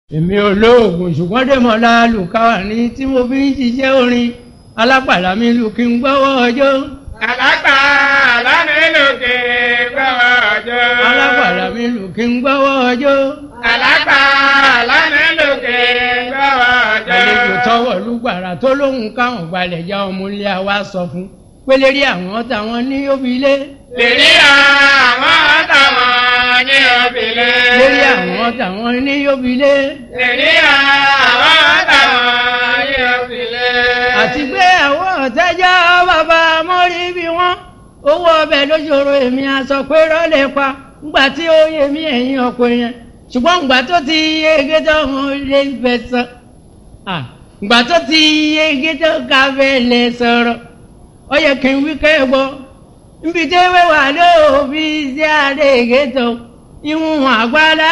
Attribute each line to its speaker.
Speaker 1: èmi olóògùn ṣùgbọ́n dèmọ̀lá lùkàwà ní tí mo fi ń ṣiṣẹ́ orin alápàlà mi lù kí n gbọ́wọ́ ọjọ́.
Speaker 2: Àlágbà lánìlòkè gbọ́wọ́ ọjọ́.
Speaker 1: alápàlà mi lù kí n gbọ́wọ́ ọjọ́.
Speaker 2: Àlágbà lánìlòkè gbọ́wọ́ ọjọ́.
Speaker 1: àlejò tọwọ́ lùgbàrà tó lóhùn káwọn gbalẹ̀ já ọmọ ilé wa sọ fún pélérí àwọn táwọn ní òbílẹ̀.
Speaker 2: Lèrí àwọn táwọn ní òbílẹ̀.
Speaker 1: lérí àwọn táwọn ní òbílẹ̀.
Speaker 2: Lèrí àwọn táwọn ní òbílẹ̀.
Speaker 1: àti pé àwọn ọ̀tẹ́jọ́ bàbá mọ́rí bí wọ́n owó ọbẹ̀ lójoro èmi aṣọ pé rọ́lẹ̀ pa ńgbà tí ó yẹ mí ẹ̀yìn ọkọ yẹn ṣùgbọ́n ńgbà tó ti yege tó wọn lè fẹ́ sọ ńgbà tó ti yege tó ká fẹ́ lè sọ̀rọ̀ ó yẹ kí n wí kẹ́ gbọ́ nbí tẹ́wé wà lóòbí sí àdéhìgé tó ìwọ̀n àgbàlá.